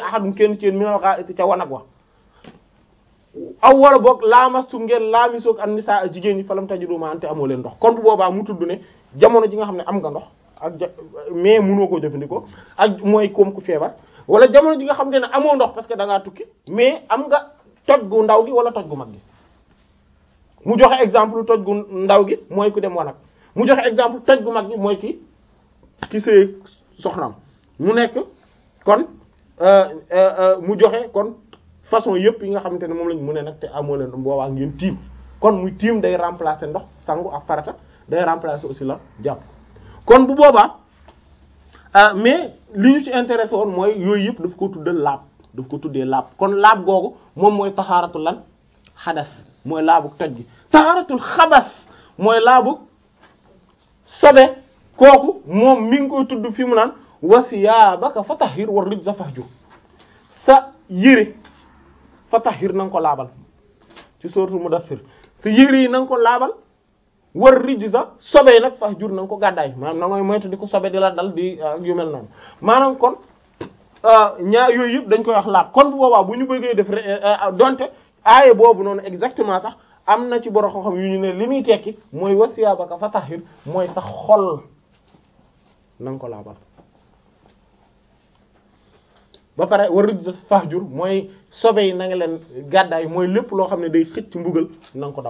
ahadun kenn ci yéen minal gha'iti ca wanag wa aw wala boog laamastum ngeen laamisoog an nisaa a jigéen ñi falam tajidu ma ante amoo leen ndox kon bu boobaa mu tudd ne jamono ji nga xam ne am nga ndox ak ja mais mënoo koo jëfandikoo ak mooy koom ku feebar wala jamono ji nga xam ne amoo ndox parce que da ngaa tukki mais am nga toj gu ndaw gi wala toj gu mag gi mu joxe exemple toj gu ndaw gi mooy ku dem wanag mu joxe exemple toj gu mag gi mooy ki ki sëy soxnaam mu nekk kon mu joxe kon façon yëpp yi nga xamante ne moom lañ mu ne nag te amoo leen boobaa ngeen tiim kon muy tiim day remplacer ndox sangu ak farata day remplacer aussi la jàpp kon bu boobaa mais li ñu ci intéressé woon mooy yooyu yëpp daf ko tuddal laab daf ko tuddee laab kon laab googu moom mooy taxaaratul lan xadas mooy laabu toj gi taxaaratul xabas mooy laabu sobe kooku moom mi ngi koy tudd fi mu naan wasiyaabaka fatahhir war rijza fahjur sa yére fatahhir na nga ko laabal ci sourate Mudaththir sa yére yi na nga ko laabal war rijza sobe nag fahjur na nga ko gàddaay maanaam na ngay moytu di ko sobe di la dal di yu mel noonu maanaam kon ñaar yooyu yëpp dañ koy wax laab kon bu boobaa bu ñu bëggee def donte aaye boobu noonu exactement sax am na ci borom xam-xam yu ñu ne li muy tekki mooy wasiyaabaka fatahhir mooy sa xol na nga ko laabal ba pare war rijza fahjur mooy sobe yi na nga leen gàddaay mooy lépp loo xam ne day xëcc mbugal na nga ko daw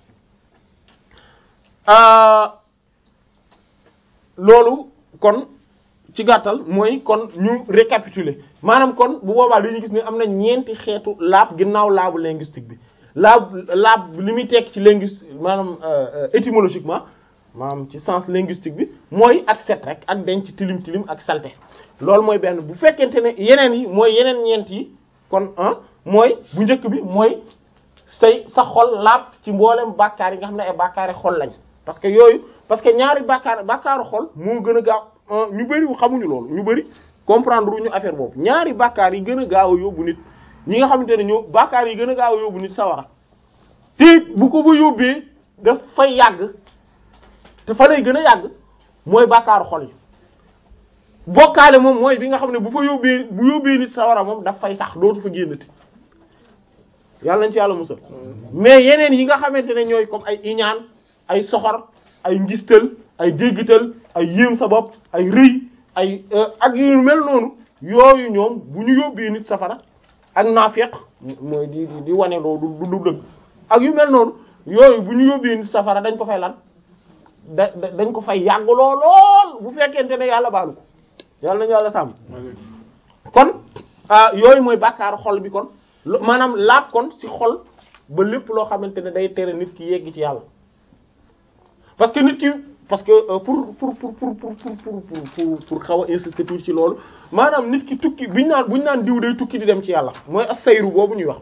loolu kon ci gàttal mooy kon ñu récapituler maanaam kon bu boobaa dañuy gis ne am na ñeenti xeetu laab ginnaaw laabu linguistique bi laab laab li muy tekk ci linguistique maanaam étymologiquement maanaam ci sens linguistique bi mooy ak set rek ak denc tilim tilim ak salte loolu mooy benn bu fekkente ne yeneen yi mooy yeneen ñeent yi kon ah mooy bu njëkk bi mooy say sa xol laab ci mboolem bàkkaar yi nga xam ne ay bàkkaari xol lañ parce que yooyu parce que ñaari bàkkaar bàkkaaru xol moo gën a gaaw ñu bari xamuñu loolu ñu bari comprendre ñu affaire boobu ñaari bàkkaar yi gën a gaaw a yóbbu nit ñi nga xamante ne ñoo bàkkaar yi gën a gaaw a yóbbu nit sawara te bu ko ba yóbbee daf fay yàgg te fa lay gën a yàgg mooy bàkkaaru xol yi bokkaale moom mooy bi nga xam ne bu fa yóbbee bu yóbbee nit sawara moom daf fay sax dootu fa génnati yàlla nañ ci yàlla musal mais yeneen yi nga xamante ne ñooy comme ay iñaan ay soxor ay ngistal ay déggital ay yéem sa bopp ay rëy ay ak yu mel noonu yooyu ñoom bu ñu yóbbee nit safara ak naafeq mooy di di di wane loolu du du dëgg ak yu mel noonu yooyu bu ñu yóbbee nit safara dañ ko fay lan da dañ ko fay yàgg lool lool bu fekkente ne yàlla baalu ko yàlla nañu yàlla sàmm kon yooyu mooy bàkkaaru xol bi kon maanaam laab kon ci xol ba lépp loo xamante ne day tere nit ki yegg ci yàlla parce que nit ki parce que pour pour pour pour pour pour pour pour xaw a insister tuuti ci loolu maanaam nit ki tukki buñ naan buñ naan diw day tukki di dem ci yàlla mooy as-sayru boobu ñuy wax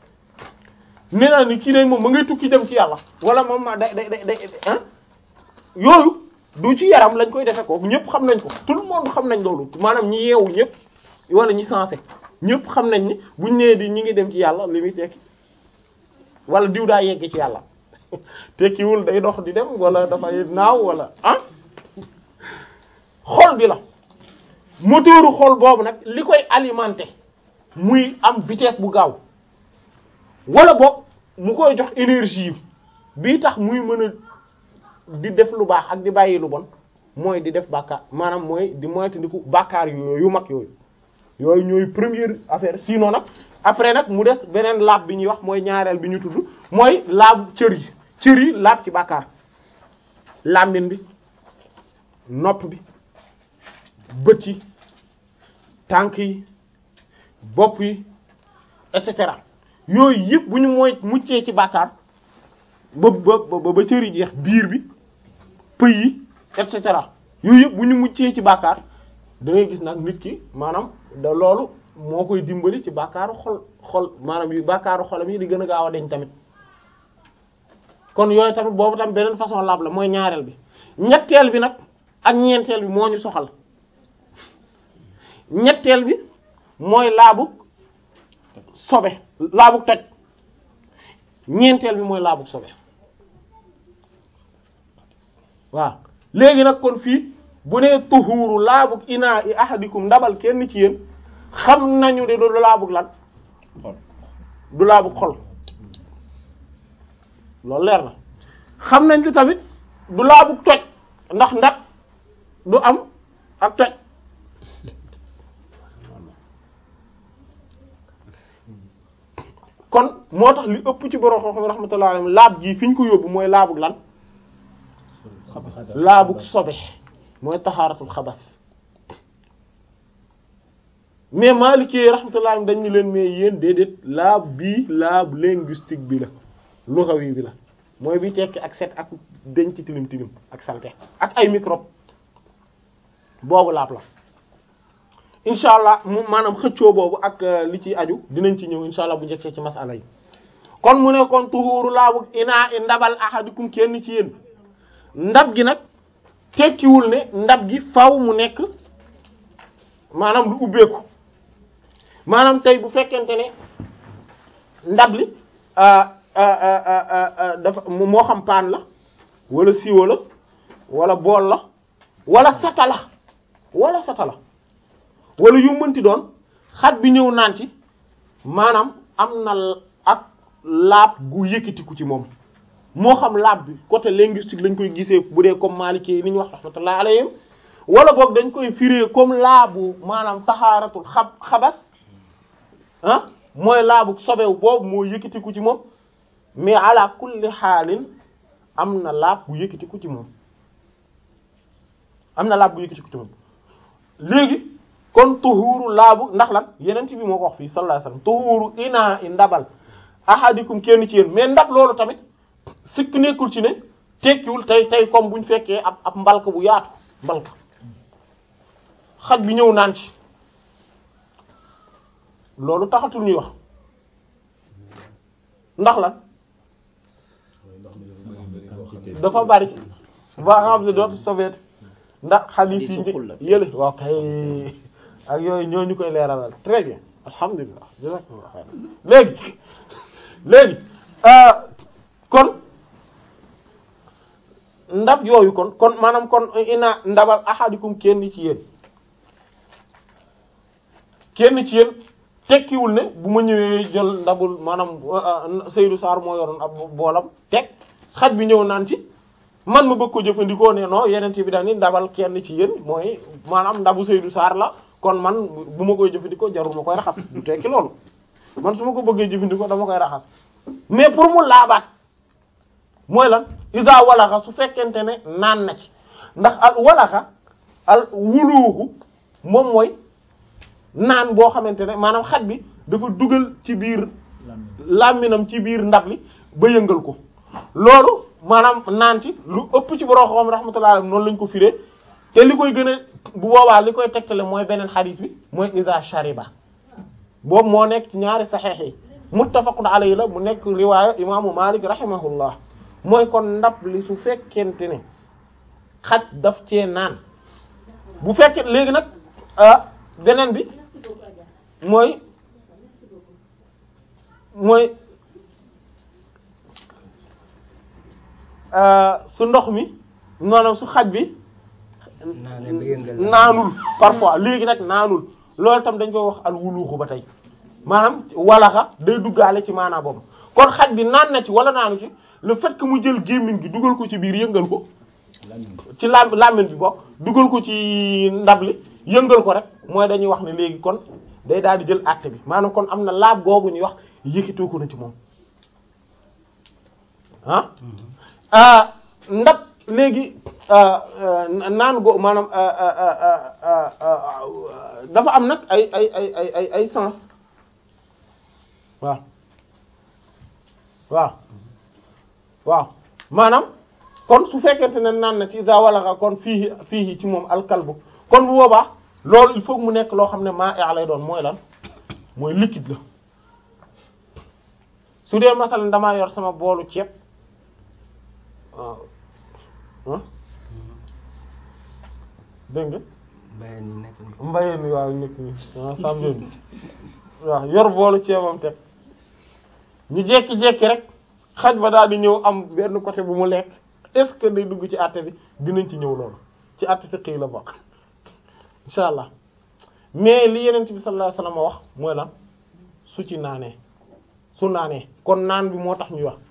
nee naa ni kii day moom ma ngay tukki dem ci yàlla wala moom ma day day day ah yooyu du ci yaram lañ koy defe ko ñëpp xam nañ ko tout le monde xam nañ loolu maanaam ñi yeewu ñëpp wala ñi sensé ñëpp xam nañ ni buñ nee di ñi ngi dem ci yàlla li muy tekki wala diw daa yegg ci yàlla tekkiwul day dox di dem wala dafay naaw wala ah xol bi la moteuru xol boobu nag li koy alimenter muy am vitesse bu gaaw wala boog mu koy jox énergie bii tax muy mën a di def lu baax ak di bàyyi lu bon mooy di def bàkkaar maanaam mooy di moytandiku bàkkaar yooyu yu mag yooyu yooyu ñooy première affaire sinon nag après nag mu des beneen laab bi ñuy wax mooy ñaareel bi ñu tudd mooy laab cër yi cër yi laab ci bàkkaar làmmiñ bi nopp bi bët yi tànk yi bopp yi et cetera yooyu yëpp bu ñu mooy muccee ci bàkkaar ba ba ba cër yi jeex biir bi pëy yi et cetera yooyu yëpp bu ñu muccee ci bàkkaar da ngay gis nag nit ki maanaam da loolu moo koy dimbali ci bàkkaaru xol xol maanaam yu bàkkaaru xolam yi di gën a gaaw a deñ tamit kon yooyu tamit boobu tam beneen façon laab la mooy ñaareel bi ñetteel bi nag ak ñeenteel bi moo ñu soxal ñetteel bi mooy laabug sobe laabug toj ñeenteel bi mooy laabug sobe waaw léegi nag kon fii bu nee tuhuuru laabug inaa i ahadikum ndabal kenn ci yéen xam nañu de du laabug lan du laabug xol loolu leer na xam nañ ci tamit du laabug toj ndax ndax du am ak toj kon moo tax li ëpp ci borom xam-xam rahmatullahi alayhi laab gi fi ñu ko yóbbu mooy laabug lan laabug sobe mooy taxaaratul xabas mais Maliki rahmatullahi dañ ñu leen mais yéen déedéet laab bii laab linguistique bi la lugawi bi la mooy bi tekki ak set ak denc tilim tilim ak salte ak ay microbe boobu laab la incha allah mu maanaam xëccoo boobu ak li ci aju dinañ ci ñëw incha allah bu njëkkee ci masala yi kon mu ne kon tuhuuru laabu inaa i ndabal ahadikum kenn ci yéen ndab gi nag tekkiwul ne ndab gi faw mu nekk maanaam lu ubbeeku maanaam tey bu fekkente ne ndab li dafa moo xam paan la wala siwo la wala bool la wala sata la wala sata la wala yu mënti doon xat bi ñëw naan ci maanaam am na ak laab gu yëkkatiku ci moom moo xam laab bi côté linguistique lañ koy gisee bu dee comme Maliki yi ni ñu wax rahmatullah alayhim wala boog dañ koy firé comme laabu maanaam taxaaratul xab xabas ah mooy laabu sobew boobu moo yëkkatiku ci moom mais ala kulli xaalin am na laab bu yëkkatiku ci moom am na laab bu yëkkatiku ci moom léegi kon tuhuuru laabu ndax lan yeneen bi moo ko wax fii sallallahu alayhi wasallam tuhuuru inaa i ndabal ahadikum kenn ci yéen mais ndab loolu tamit sikk nekkul ci ne tekkiwul tey tey comme buñ fekkee ab ab mbalk bu yaatu mbalk xaj bi ñëw naan ci loolu taxatul ñuy wax ndax lan dafa bari ba nga xam ne dootu sobeet ndax xadiis yi yële waaw kay ak yooyu ñoo ñu koy leeralal très bien alhamdulilah jazakumullah xayr léegi léegi kon ndab yooyu kon kon maanaam kon ina ndabal ahadikum kenn ci yéen kenn ci yéen tekkiwul ne bu ma ñëwee jël ndabul maanaam Seydou Sarr moo yoroon ab boolam teg xaj bi ñëw naan ci man ma bëgg ko jëfandikoo ne non yeneen bi daal ni ndabal kenn ci yéen mooy maanaam ndabu Seydou Sarr la kon man bu ma koy jëfandikoo jarul ma koy raxas du tekki loolu man su ma ko bëggee jëfandikoo dama koy raxas mais pour mu laabaat mooy lan isa walaxa su fekkente ne naan na ci ndax al walaxa al wuluuxu moom mooy naan boo xamante ne maanaam xaj bi dafa dugal ci biir làmminam ci biir ndab li ba yëngal ko loolu maanaam naan ci lu ëpp ci borom xam rahmatullah noonu lañ ko firee te li koy gën a bu boobaa li koy tegtale mooy beneen xadiis bi mooy isa shariba boobu moo nekk ci ñaari saxeex yi muttafaqun alayhi la mu nekk riwaaya imaamu Malik rahimahullah mooy kon ndab li su fekkente ne xaj daf cee naan bu fekkee léegi nag beneen bi mooy mooy su ndox mi maanaam su xaj bi naanul parfois léegi nag naanul loolu tam dañ koy wax al wuluuxu ba tey maanaam walaxa day duggaale ci maanaa boobu kon xaj bi naan na ci wala naanu ci le fait que mu jël gémmiñ gi dugal ko ci biir yëngal ko ci lam làmmiñ bi bokk dugal ko ci ndab li yëngal ko rek mooy dañuy wax ne léegi kon day daal di jël àtte bi maanaam kon am na laab googu ñuy wax yëkkitoo ko na ci moom ah ndab léegi naan go maanaam dafa am nag ay ay ay ay ay ay sens waaw waaw waaw maanaam kon su fekkente ne naan na ci za walaxa kon fii fii ci moom alkalbu kon bu boobaa loolu il faut mu nekk loo xam ne maa lay doon mooy lan mooy liquide la su dee masalan damaa yor sama boolu ceeb waaw ah dégg nga mbayeen yi nekk nii. mbayeen ni waaw nekk ni ah sàmmeen waaw yor boolu ceebam teg ñu jekki-jekki rek xaj ba daal di ñëw am benn côté bu mu lekk est-ce que day dugg ci àtte bi dinañ ci ñëw loolu ci àtte fiqh yi la bokk insha allah mais li yeneen bi sallallahu alayhi wasallam wax mooy lan su ci naanee su naanee kon naan bi moo tax ñuy wax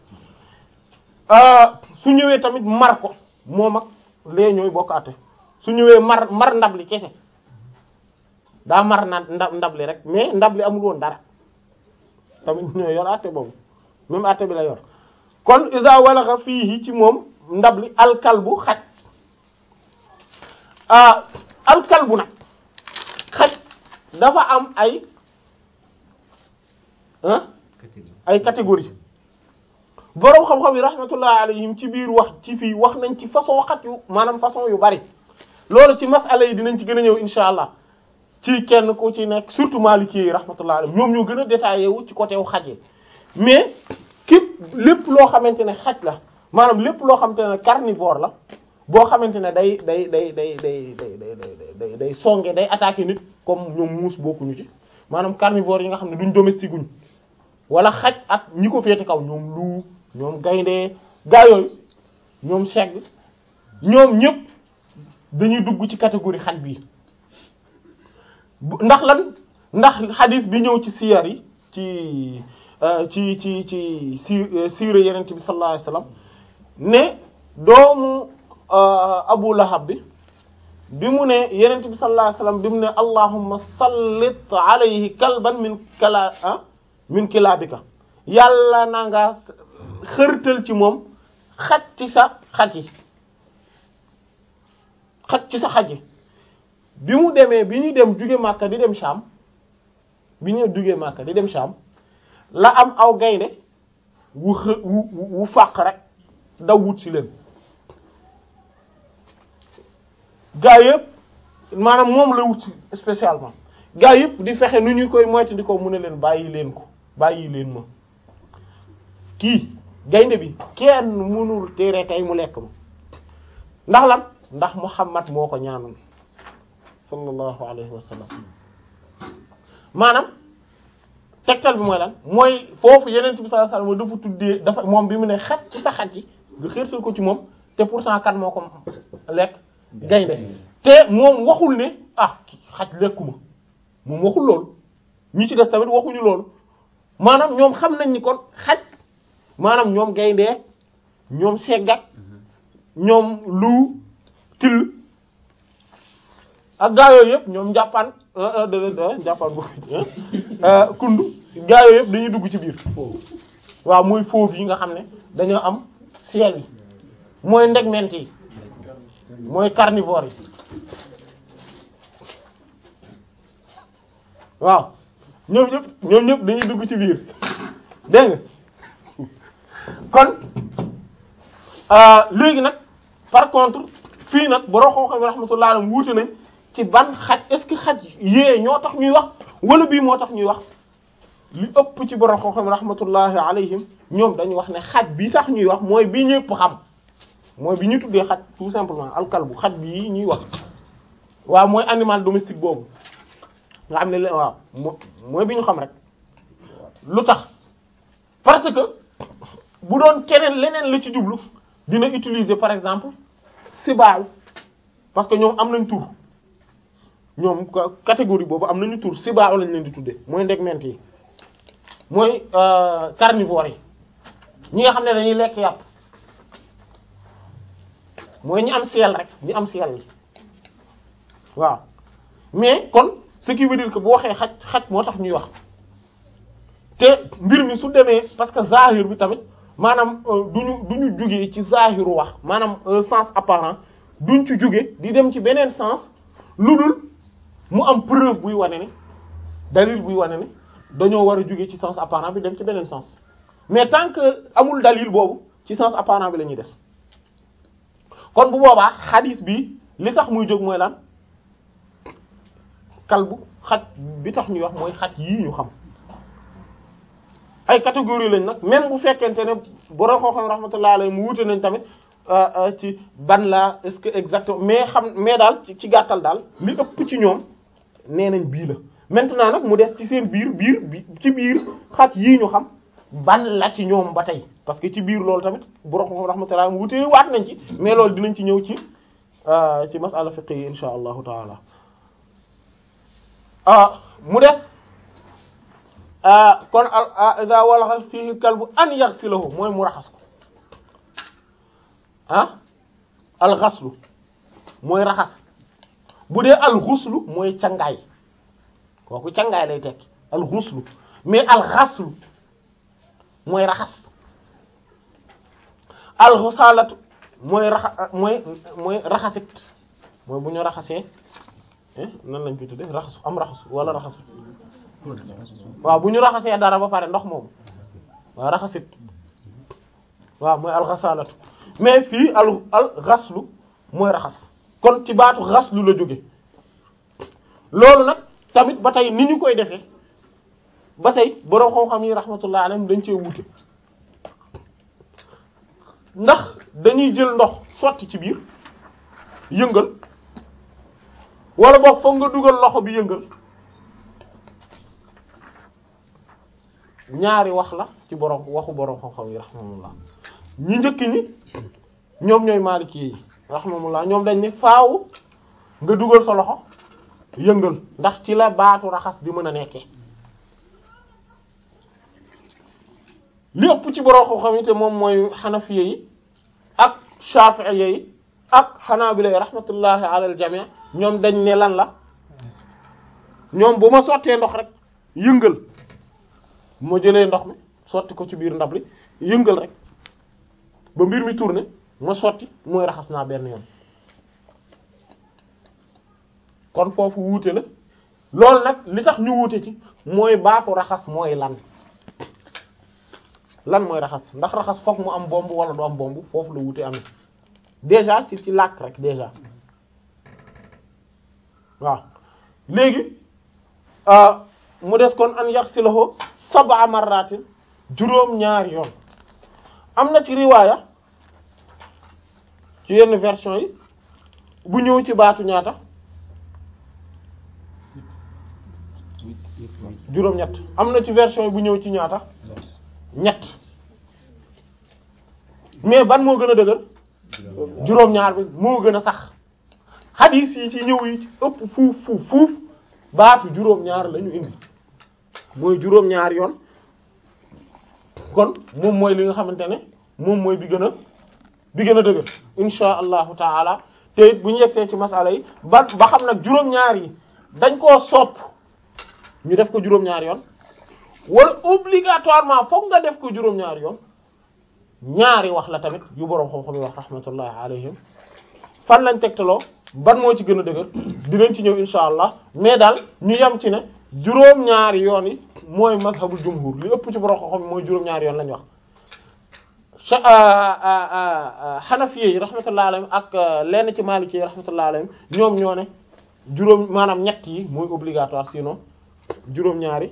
su ñëwee tamit mar ko moom ak lee ñooy bokk àtte su ñëwee mar mar ndab li kese daa mar na ndab ndab li rek mais ndab li amul woon dara tamit ñoo yor àtte boobu même àtte bi la yor kon isa walaxa fii ci moom ndab li alkalbu xaj alkalbu nag xaj dafa am ay ay catégorie boroom xam-xam yi rahmatullah alayhim ci biir wax ci fii wax nañ ci façon xaj yu maanaam façon yu bari loolu ci masala yi dinañ ci gën a ñëw insha allah ci kenn ku ci nekk surtout maliki yi rahmatullah alayhim ñoom ñoo gën a détaillé wu ci côté wu xaj yi mais képp lépp loo xamante ne xaj la maanaam lépp loo xamante ne carnivore la boo xamante ne day day day day day day day day day songe day attaquer nit comme ñoom muus bokkuñu ci maanaam carnivore yi nga xam ne duñ domestique guñ wala xaj ak ñi ko féete kaw ñoom lu ñoom gaynde gaa yooyu ñoom segg ñoom ñëpp dañuy dugg ci catégorie xaj bi ndax lan ndax xadis bi ñëw ci siyar yi ci ci ci ci si siire yenent bi sallallahu alayhi wasallam ne doomu Abu Lahab bi bi mu ne yenent bi sallallahu alayhi wasallam bi mu ne allahumma sallit alayhi kalban min kala min kilaabika yàlla na nga xërtal ci moom xaj ci sa xaj yi xaj ci sa xaj yi bi mu demee bi ñu dem jóge Makka di dem Sham bi ñu jóge Makka di dem Sham la am aw gaynde wu xë wu wu fàq rek daw wut si leen gaa yëpp maanaam moom la wut si spécialement gaa yëpp di fexe nu ñu koy moytu di ko mu ne leen bàyyi leen ko bàyyi leen ma kii gaynde bi kenn mënul tere tey mu lekk ma ndax lan ndax Muhammad moo ko ñaanoon sallallahu alayhi wa sallam maanaam tegtal bi mooy lan mooy foofu yeneen bi sallallahu alayhi wa sallam dafa tuddee dafa moom bi mu ne xaj ci sa xaj yi nga xeertal ko ci moom te pourtant kan moo ko lekk gaynde te moom waxul ne ah xaj lekkuma moom waxul loolu ñi ci des tamit waxuñu loolu maanaam ñoom xam nañ ni kon xaj maanaam ñoom gaynde ñoom seggat ñoom lu till ak gaa yooyu yëpp ñoom njàppaan njàppaan bu kundu gaa yooyu yëpp dañuy dugg ci biir waaw mooy fauve yi nga xam ne dañoo am ciel yi mooy ndegment yi mooy carnivore yi waaw ñoom ñëpp ñoom ñëpp dañuy dugg ci biir dégg nga kon léegi nag par contre fii nag borom xam-xam yi rahmatullah alayhi wuute nañ ci ban xaj est-ce que xaj yee ñoo tax ñuy wax wala bii moo tax ñuy wax li ëpp ci borom xam-xam rahmatullahi alayhim ñoom dañu wax ne xaj bi tax ñuy wax mooy bi ñëpp xam mooy bi ñu tuddee xaj tout simplement alkalbu xaj bi ñuy wax waaw mooy animal domestique boobu nga xam ne la waaw mooy bi ñu xam rek lu tax parce que bu doon keneen leneen la ci jublu dina utiliser par exemple sibaaw parce que ñoom am nañ tur ñoom catégorie boobu am nañu tur sibaaw lañ leen di tuddee mooy ndegment yi mooy carnivore yi ñi nga xam ne dañuy lekk yàpp mooy ñi am ciel rek ñi am ciel yi waaw mais kon ce qui veut dire que bu waxee xaj xaj moo tax ñuy wax te mbir mi su demee parce que zahir bi tamit maanaam duñu duñu jugee ci zahiru wax maanaam un sens apparent duñ ci jóge di dem ci beneen sens lu dul mu am preuve buy wane ne dalil buy wane ne dañoo war a jóge ci sens apparent bi dem ci beneen sens mais tant que amul dalil boobu ci sens apparent bi la ñuy des kon bu boobaa xadis bi li tax muy jóg mooy lan kalbu xaj bi tax ñuy wax mooy xaj yii ñu xam ay catégorie lañ nag même bu fekkente ne borom xam-xam rahmatullahi alayhi mu wute nañ tamit ci ban la est-ce que exactement mais xam mais daal ci gàttal daal li ëpp ci ñoom nee nañ bii la maintenant nag mu des ci seen biir biir bi ci biir xaj yii ñu xam ban la ci ñoom ba tey parce que ci biir loolu tamit borom xam-xam rahmatullahi mu wute waat nañ ci mais loolu dinañ ci ñëw ci ci masala fiqh yi insha allahu taala mu des kon iza walaxa fihi kalbu an yaghsilahu mooy mu raxas ko ah alxaslu mooy raxas bu dee alxuslu mooy cangaay kooku cangaay lay tekki alxuslu mais alxaslu mooy raxas alxusalatu mooy raxa mooy mooy raxasit mooy bu ñu raxasee nan lañ koy tuddee raxas am raxas wala raxas waaw bu ñu raxasee dara ba pare ndox moomu waaw raxasit waaw mooy alxasalatu mais fii al al xaslu mooy raxas kon ci baatu xaslu la jóge loolu nag tamit ba tey ni ñu koy defee ba tey borom xam-xam yi rahmatullah alayhim dañ cee wuute ndax dañuy jël ndox sotti ci biir yëngal wala boog foog nga dugal loxo bi yëngal ñaari wax la ci borom waxu borom xam-xam yi rahmatullah ñi njëkk ñi ñoom ñooy maaliki yi rahmatullah ñoom dañ ne faaw nga dugal sa loxo yëngal ndax ci la baatu raxas di mën a nekkee li ëpp ci borom xam-xam yi te moom mooy xanafiye yi ak shafi'iyye yi ak xanaabila yi rahmatullahi ala al jami' ñoom dañ ne lan la ñoom bu ma sottee ndox rek yëngal bu ma jëlee ndox mi sotti ko ci biir ndab li yëngal rek ba mbir mi tourné ma sotti mooy raxas naa benn yoon kon foofu wuute la loolu nag li tax ñu wuute ci mooy baatu raxas mooy lan lan mooy raxas ndax raxas fokk mu am bomb wala du am bomb foofu la wuute amee déjà ci ci làkk rek déjà waaw léegi mu des kon an yaxsilahu sab'a marratin juróom ñaari yoon am na ci riwaaya ci yenn version yi bu ñëw ci baatu ñaata juróom ñett am na ci version yi bu ñëw ci ñaata ñett mais ban moo gën a dëgër juróom ñaar bi moo gën a sax xadiis yi ci ñëw yi ci ëpp fuuf fuuf fuuf baatu juróom ñaar lañu indi mooy juróom ñaar yoon kon moom mooy li nga xamante ne moom mooy bi gën a bi gën a dëgër insha allahu taala te it bu ñu yegsee ci masala yi ba ba xam nag juróom-ñaar yi dañ koo sopp ñu def ko juróom-ñaar yoon wala obligatoirement fokk nga def ko juróom-ñaar yoon ñaari wax la tamit yu boroom xam-xam yi wax rahmatullahi alayhim fan lañ tegtaloo ban moo ci gën a dëgër dinañ ci ñëw insha allah mais daal ñu yem ci ne juróom-ñaari yoon yi mooy mazhabul jumhur li ëpp ci boroom xam-xam yi mooy juróom-ñaari yoon lañ wax xanafiye yi rahmatullah alayhim ak lenn ci maliki yi rahmatullah alayhim ñoom ñoo ne juróom maanaam ñett yi mooy obligatoire sinon juróom-ñaari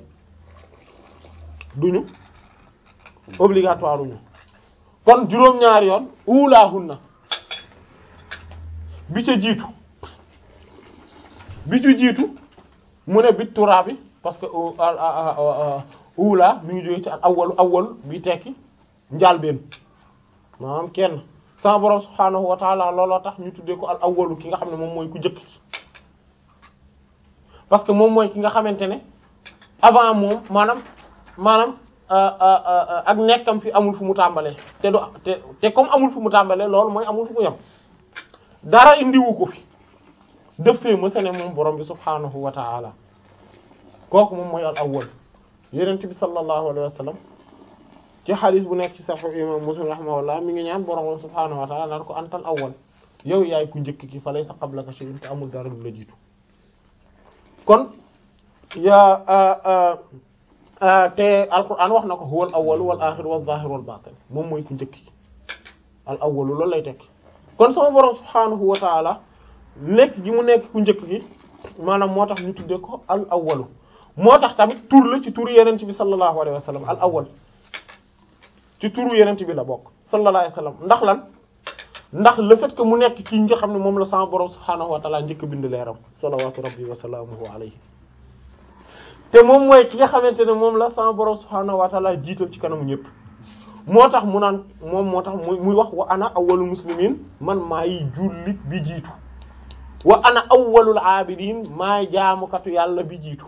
duñu obligatoire uñu kon juróom-ñaari yoon ulaahunna bi ca jiitu bi ci jiitu mu ne bit turaa bi parce que ula mi ngi jóge ci al awwalu awwal bi tekki njaalbeen maanaam kenn sama borom subhaanahu wa taala looloo tax ñu tuddee ko al awwalu ki nga xam ne moom mooy ku jëkk parce que moom mooy ki nga xamante ne avant moom maanaam maanaam ak nekkam fi amul fu mu tàmbalee te du te te comme amul fu mu tàmbalee loolu mooy amul fu mu yem dara indiwu ko fi dëffee ma sene moom borom bi subhaanahu wa taala kooku moom mooy al awwal yonent bi sallallahu alayhi wa sallam ci xadis bu nekk ci sahih imam muslim rahimahullah mi ngi ñaan borom subhaanahu wa ta'ala naan ko antal awwal yow yaay ku njëkk ki fa laysa qablaka shay'un te amul dara lu la jiitu kon yaa te alquran wax na ko huwal awwal wal axir wal zahir wal batin moom mooy ku njëkk ki al awwal loolu lay tekki kon sama borom subhaanahu wa ta'ala nekk gi mu nekk ku njëkk ki maanaam moo tax ñu tuddee ko al awwalu moo tax tamit tur la ci tur yeneen bi sallallahu alayhi wa sallam al awwal ci turu yenent bi la bokk sallallahu alayhi wasallam ndax lan ndax le fait que mu nekk kii nga xam ne moom la sama borom subhaanahu wa ta'ala njëkk bind leeram salawatu rabbi wa salaamuhu alayhi te moom mooy ki nga xamante ne moom la sama borom subhaanahu wa ta'ala jiital ci kanamu ñëpp moo tax mu naan moom moo tax muy muy wax wa ana awwalul muslimin man maay jullit bi jiitu wa ana awwalul abidin maay jaamukatu yàlla bi jiitu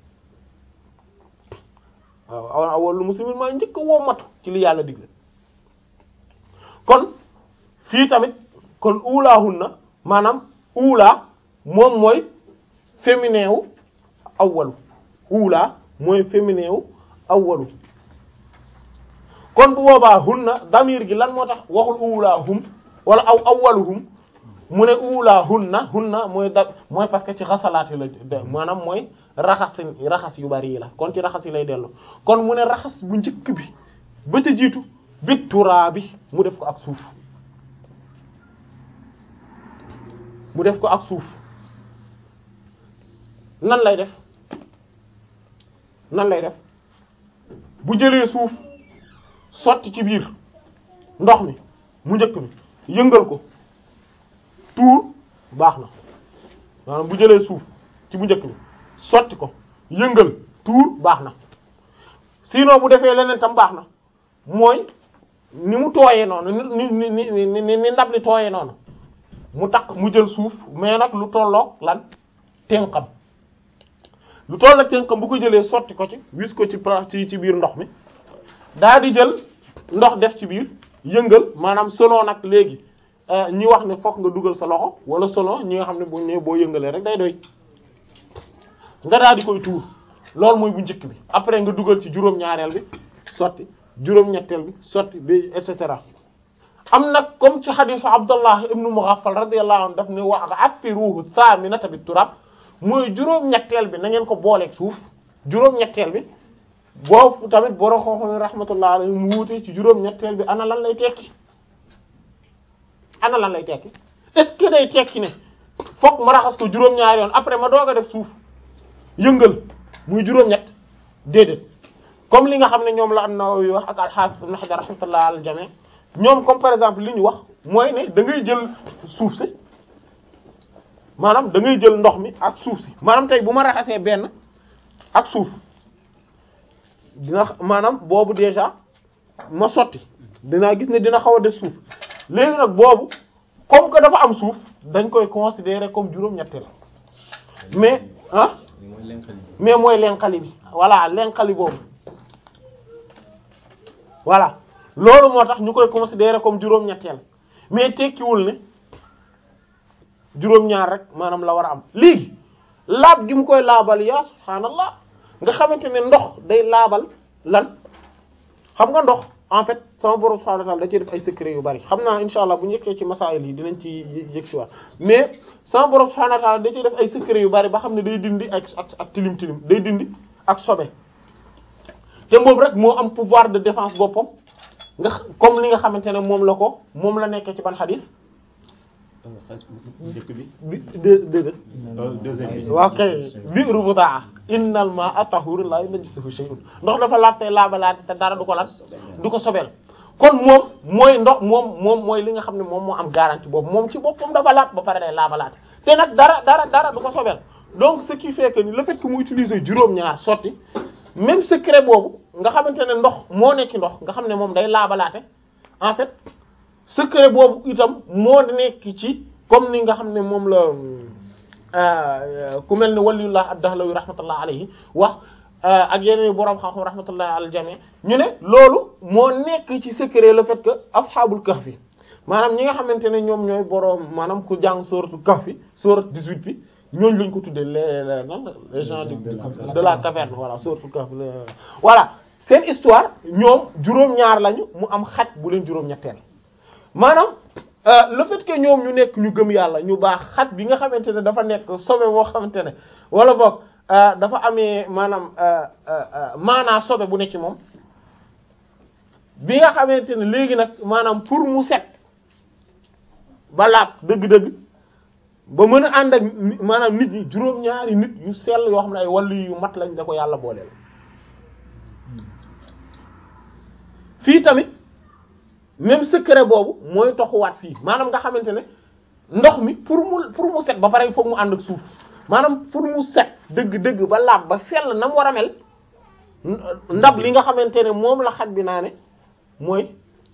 waaw ana awwalul muslimin maay njëkk a wommatu ci li yàlla digle kon fii tamit kon uulaahunna maanaam uulaa moom mooy féminin wu awwalu uulaa mooy féminin wu awwalu kon bu boobaa hunna damir gi lan moo tax waxul uulaa hum wala aw awwaluhum mu ne uulaa hunna hunna mooy da mooy parce que ci xasalaati la maanaam mooy raxas raxas yu bari yi la kon ci raxas yi lay dellu kon mu ne raxas bu njëkk bi ba ca jiitu bit turaa bi mu def ko ak suuf mu def ko ak suuf nan lay def nan lay def bu jëlee suuf sotti ci biir ndox mi mu njëkk mi yëngal ko tuur baax na maanaam bu jëlee suuf ci bu njëkk mi sotti ko yëngal tuur baax na sinon bu defee leneen tam baax na mooy ni mu tooyee noonu ni ni ni ni ni ndab li tooyee noonu mu takk mu jël suuf mais nag lu tolloog lan tenqam lu tolloog tenqam bu ko jëlee sotti ko ci wis ko ci ci ci biir ndox mi daa di jël ndox def ci biir yëngal maanaam selon nag léegi ñi wax ne fokk nga dugal sa loxo wala selon ñi nga xam ne bu ne boo yëngalee rek day doy nga daal di koy tuur loolu mooy bu njëkk bi après nga dugal ci juróom-ñaareel bi sotti juróom-ñetteel bi sotti bi et cetera am nag comme ci xadiisu Abdullah ibnu Mughaffal radiyallahu anhu daf ne wa affiruhu thaminata bit turab mooy juróom-ñetteel bi na ngeen ko booleeg suuf juróom-ñetteel bi boobu tamit boro xooxoy rahmatullah alayhi mu wuute ci juróom-ñetteel bi ana lan lay tekki ana lan lay tekki est-ce que day tekki ne fokk ma raxas ko juróom-ñaari yoon après ma doog a def suuf yëngal muy juróom-ñett déedéet comme li nga xam ne ñoom la an-Nawawi wax ak al-Hafiz ibn Hajar rahmatullah al jami' ñoom comme par exemple li ñu wax mooy ne da ngay jël suuf si maanaam da ngay jël ndox mi ak suuf si maanaam tey bu ma raxasee benn ak suuf dina maanaam boobu déjà ma sotti dinaa gis ne dina xaw a des suuf léegi nag boobu comme que dafa am suuf dañ koy considérer comme juróom-ñetteel mais ah mais mooy lenqali bi voilà lenqali boobu voilà loolu moo tax ñu koy considérer comme juróom-ñetteel mais tekkiwul ne juróom-ñaar rek maanaam la war a am léegi laab gi mu koy laabal yaa subhaanallah nga xamante ne ndox day laabal lan xam nga ndox en fait sama borom subhaanahu wa ta'ala da ci def ay secret yu bari xam naa insha allah bu ñu yeggee ci masaayil yi dinañ ci yëg si waat mais sama borom subhaanahu wa ta'ala da ciy def ay secret yu bari ba xam ne day dindi ak ak ak tilim tilim day dindi ak sobe te moom rek moo am pouvoir de défense boppam nga comme li nga xamante ne moom la ko moom la nekkee ci ban xadis njëkk bi. bi dé dé deuxième bi. waaw kay bi'ru budaa innal maa'a tahuurun laa yunajjisuhu shay'un ndox dafa laab tey laabalaate te dara du ko lan du ko sobeel kon moom mooy ndox moom moom mooy li nga xam ne moom moo am garantie boobu moom ci boppam dafa laab ba pare day laabalaate te nag dara dara dara du ko sobeel donc ce qui fait que ni le fait que mu utiliser juróom-ñaar sotti même secret boobu nga xamante ne ndox moo ne ci ndox nga xam ne moom day laabalaate en fait secret boobu itam moo nekk ci comme ni nga xam ne moom la ku mel ne waliyullah ad-Dahlawi rahmatullah alayhi wax ak yeneen boroom xam-xam rahmatullah al jami ñu ne loolu moo nekk ci secret le fait que ashabul kahfi maanaam ñi nga xamante ne ñoom ñooy boroom maanaam ku jàng sourate kahfi sourate 18 bi ñooñu lañ ko tuddee les les nan les gens de de la caverne voilà sourate kahfi voilà seen histoire ñoom juróom-ñaar lañu mu am xaj bu leen juróom-ñetteel maanaam le fait que ñoom ñu nekk ñu gëm yàlla ñu baax xaj bi nga xamante ne dafa nekk sobe boo xamante ne wala boog dafa amee maanaam maanaa sobe bu ne ci moom bi nga xamante ne léegi nag maanaam pour mu set ba laab dëgg-dëgg ba mën a ànd ak maanaam nit ñi juróom-ñaari nit yu sell yoo xam ne ay wàllu yu mat lañ da ko yàlla booleel fii tamit même secret boobu mooy toxuwaat fii maanaam nga xamante ne ndox mi pour mu pour mu set ba pare foog mu ànd ak suuf maanaam pour mu set dëgg-dëgg ba laab ba sell na mu war a mel ndab li nga xamante ne moom la xaj bi naa ne mooy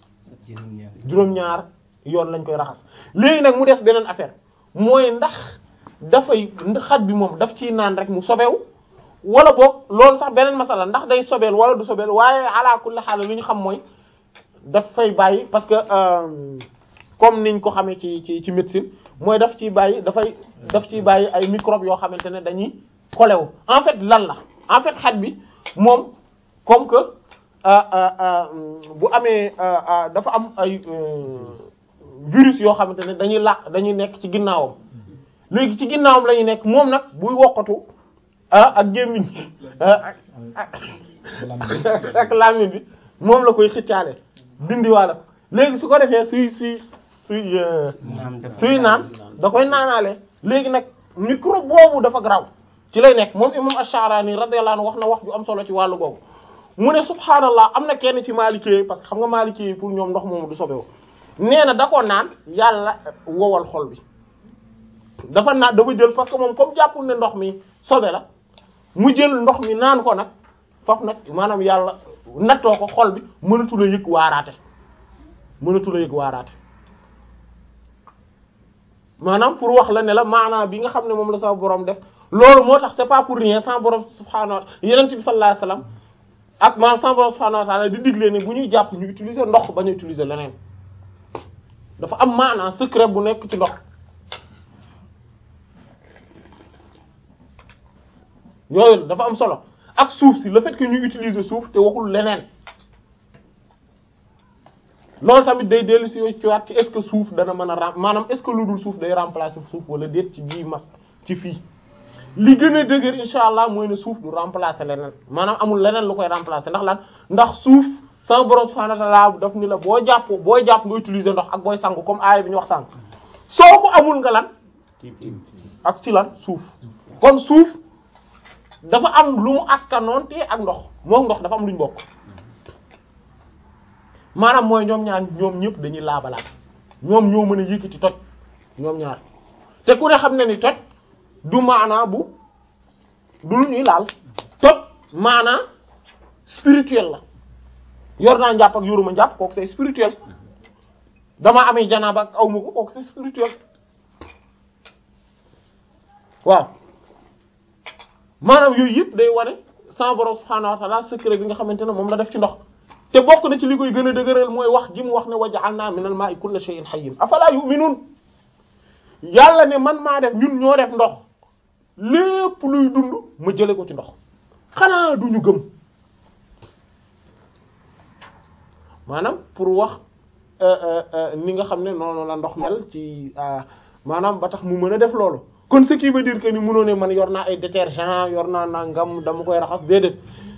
juróom-ñaar yoon lañ koy raxas léegi nag mu def beneen affaire mooy ndax dafay xaj bi moom daf ciy naan rek mu sobewu wala boog loolu sax beneen masala ndax day sobeel wala du sobeel waaye ala kulli xaal li ñu xam mooy daf fay bàyyi parce que euh, comme niñ ko xamee ci ci ci médecine mooy daf ciy bàyyi dafay daf ciy bàyyi ay microbes yoo xamante ne dañuy collé wu en fait lan la en fait xaj bi moom comme que euh, euh, euh, bu amee euh, euh, dafa am ay euh, virus yoo xamante ne dañuy làq dañuy nekk ci ginnaawam léegi ci ginnaawam la ñuy nekk moom nag buy wokkatu ah ak gémmiñ ah ak ak ak làmmiñ bi moom la koy xëccaale dindiwaale ko léegi su ko defee suy suy suy euh, suy naan da koy naanaale léegi nag microbe boobu dafa graw ci lay nekk moom imam Ash-Sha'rani radiyallahu anhu wax na wax ju am solo ci wàllu googu mu ne subhaanallah am na kenn ci maalikee parce que xam nga maalikee pour ñoom ndox moomu du sobewu nee na da ko naan yàlla wowal xol bi dafa naan dafa jël parce que moom comme jàppul ne ndox mi sobe la mu jël ndox mi naan ko nag foofu nag maanaam yàlla nattoo ko xol bi mënatu la yëg waaraate mënatu la yëg waaraate maanaam pour wax la ne la maanaam bi nga xam ne moom la sa borom def loolu moo tax c'est pas pour rien sa borom subhaanahu wa ta'ala yeneen bi sallallahu alayhi wasallam ak maanaam sa borom subhaanahu wa ta'ala di digle ne bu ñuy jàpp ñu utiliser ndox ba ñu utiliser leneen dafa am maanaam secret bu nekk ci ndox yooyu dafa am solo ak suuf si le fait que ñu utiliser suuf te waxul leneen loolu tamit day dellu si ci waat ci est-ce que suuf dana mën a ram maanaam est-ce que lu dul suuf day remplacer suuf wala déet ci bii mas ci fii li gën a dëgër insha allah mooy ne suuf du remplacer leneen maanaam amul leneen lu koy remplacer ndax lan ndax suuf sama borom subhanahu wa ta'ala daf ni la boo jàpp booy jàpp nga utiliser ndox ak booy sangu comme aaya bi ñu wax sànq soo ko amul nga lan ak ci lan suuf kon suuf dafa am lu mu askanoon te ak ndox moom ndox dafa am lu ñu bokk maanaam mooy ñoom ñaar ñoom ñëpp dañuy laabalaat ñoom ñoo mën a yëkkati toj ñoom ñaar te ku ne xam ne ni toj du maanaa bu du lu ñuy laal toj maanaa spirituel la yor naa njàpp ak yoruma njàpp kooku c'est spirituel dama amee janaaba ak aw ma ko kooku c'est spirituel waaw maanaam yooyu yëpp day wane sama borom subhaanahu wa ta'ala secret bi nga xamante ne moom la def ci ndox te bokk na ci li koy gën a dëgëral mooy wax ji mu wax ne waja'alna minal ma'i kulli shay'in hayyin afala yu'minun yàlla ne man maa def ñun ñoo def ndox lépp luy dund ma jële ko ci ndox xanaa duñu gëm maanaam pour wax ni nga xam ne noonu la ndox mel ci maanaam ba tax mu mën a def loolu kon ce qui veut dire que ni mënoo ne man yor naa ay détergent yor naa nangam dama koy raxas déedéet